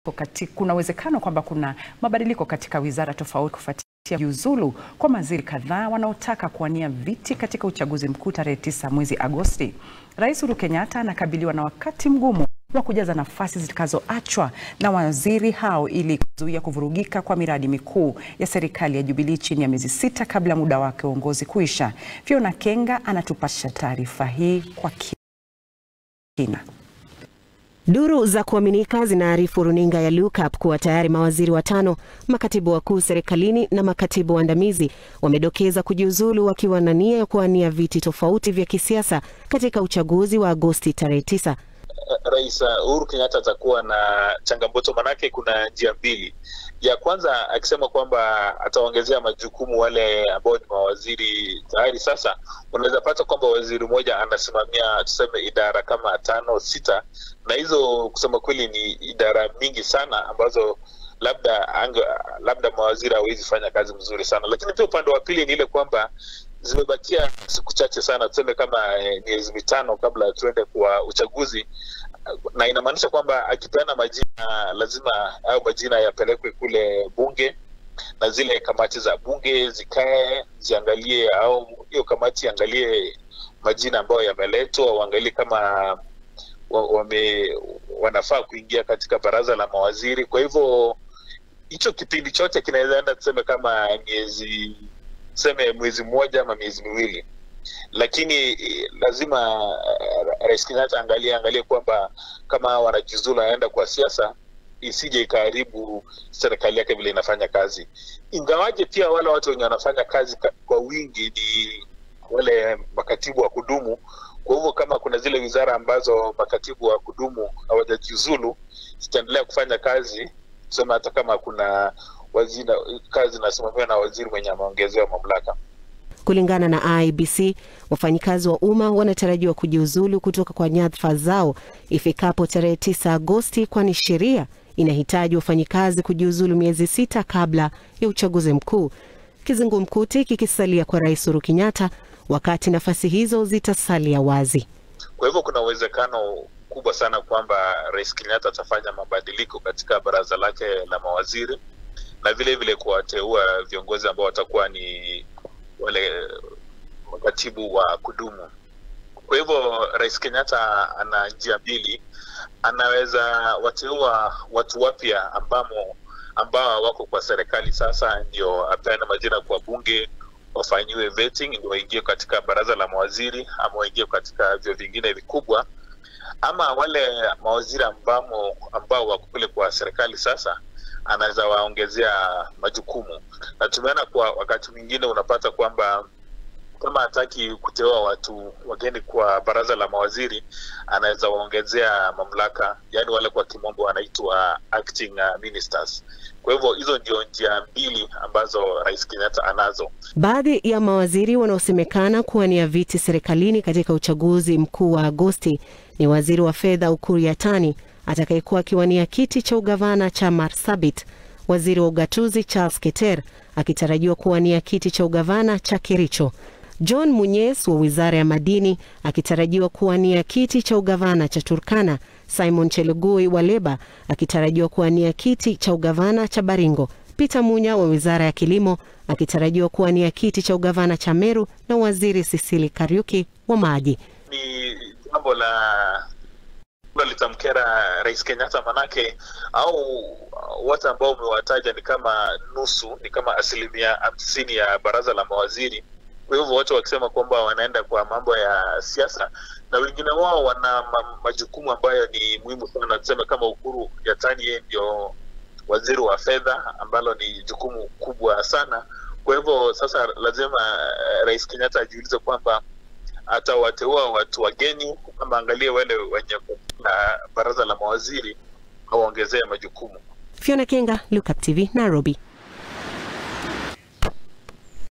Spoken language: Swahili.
Kati, kuna uwezekano kwamba kuna mabadiliko katika wizara tofauti kufuatia jiuzulu kwa mawaziri kadhaa wanaotaka kuwania viti katika uchaguzi mkuu tarehe tisa mwezi Agosti. Rais Uhuru Kenyatta anakabiliwa na wakati mgumu wa kujaza nafasi zitakazoachwa na waziri hao ili kuzuia kuvurugika kwa miradi mikuu ya serikali ya Jubilee chini ya miezi sita kabla muda wake wa uongozi kuisha. Fiona Kenga anatupasha taarifa hii kwa kina. Duru za kuaminika zinaarifu runinga ya Lookup kuwa tayari mawaziri watano, makatibu wakuu serikalini na makatibu waandamizi wamedokeza kujiuzulu wakiwa na nia ya kuwania viti tofauti vya kisiasa katika uchaguzi wa Agosti tarehe tisa. Rais Uhuru Kenyatta atakuwa na changamoto, manake kuna njia mbili. Ya kwanza akisema kwamba ataongezea majukumu wale ambao ni mawaziri tayari sasa, unaweza pata kwamba waziri mmoja anasimamia tuseme idara kama tano sita, na hizo kusema kweli ni idara mingi sana ambazo labda anga, labda mawaziri hawezi fanya kazi mzuri sana. Lakini pia upande wa pili ni ile kwamba zimebakia siku chache sana, tuseme kama miezi mitano kabla tuende kwa uchaguzi, na inamaanisha kwamba akipeana majina lazima au majina yapelekwe kule bunge na zile kamati za bunge zikae ziangalie, au hiyo kamati iangalie majina ambayo yameletwa, waangalie kama wame, wanafaa kuingia katika baraza la mawaziri. Kwa hivyo hicho kipindi chote kinaweza enda tuseme kama miezi tuseme mwezi mmoja ama miezi miwili, lakini lazima uh, Rais Kenyatta angalie angalie kwamba kama wanajiuzulu anaenda kwa siasa isije ikaharibu serikali yake vile inafanya kazi, ingawaje pia wale watu wenye wanafanya kazi kwa wingi ni wale makatibu wa kudumu. Kwa hivyo kama kuna zile wizara ambazo makatibu wa kudumu hawajajiuzulu zitaendelea kufanya kazi, tuseme hata kama kuna wazina, kazi inasimamiwa na waziri mwenye ameongezewa mamlaka. Kulingana na IEBC, wafanyikazi wa umma wanatarajiwa kujiuzulu kutoka kwa nyadhifa zao ifikapo tarehe 9 Agosti, kwani sheria inahitaji wafanyikazi kujiuzulu miezi sita kabla ya uchaguzi mkuu, kizungumkuti kikisalia kwa Rais Uhuru Kenyatta wakati nafasi hizo zitasalia wazi. Kwa hivyo kuna uwezekano kubwa sana kwamba Rais Kenyatta atafanya mabadiliko katika baraza lake la mawaziri na vile vile kuwateua viongozi ambao watakuwa ni wale makatibu wa kudumu. Kwa hivyo Rais Kenyatta ana njia mbili, anaweza wateua watu wapya ambamo ambao wako kwa serikali sasa, ndio apeane majina kwa bunge wafanyiwe vetting ndio waingie katika baraza la mawaziri ama waingie katika vyo vingine vikubwa, ama wale mawaziri ambamo ambao wako kule kwa serikali sasa anaweza waongezea majukumu, na tumeona kwa wakati mwingine unapata kwamba kama hataki kuteua watu wageni kwa baraza la mawaziri, anaweza waongezea mamlaka, yaani wale kwa kimombo wanaitwa acting ministers. Kwa hivyo hizo ndio njia mbili ambazo Rais Kenyatta anazo. Baadhi ya mawaziri wanaosemekana kuwania viti serikalini katika uchaguzi mkuu wa Agosti ni waziri wa fedha Ukur Yatani atakayekuwa akiwania kiti cha ugavana cha Marsabit, waziri wa ugatuzi Charles Keter akitarajiwa kuwania kiti cha ugavana cha Kericho, John Munyes wa wizara ya madini akitarajiwa kuwania kiti cha ugavana cha Turkana, Simon Chelugui wa Leba akitarajiwa kuwania kiti cha ugavana cha Baringo, Peter Munya wa wizara ya kilimo akitarajiwa kuwania kiti cha ugavana cha Meru na waziri Sisili Kariuki wa maji. Ni jambo la litamkera Rais Kenyatta manake, au watu ambao umewataja ni kama nusu, ni kama asilimia hamsini ya baraza la mawaziri. Kwa hivyo watu wakisema kwamba wanaenda kwa mambo ya siasa, na wengine wao wana majukumu ambayo ni muhimu sana. Tuseme kama Ukuru Yatani, yeye ndio waziri wa fedha, ambalo ni jukumu kubwa sana. Kwa hivyo sasa lazima Rais Kenyatta ajiulize kwamba atawateua watu wageni ama angalie wale wenye na baraza la mawaziri awaongezee majukumu. Fiona Kenga, Lookup TV, Nairobi.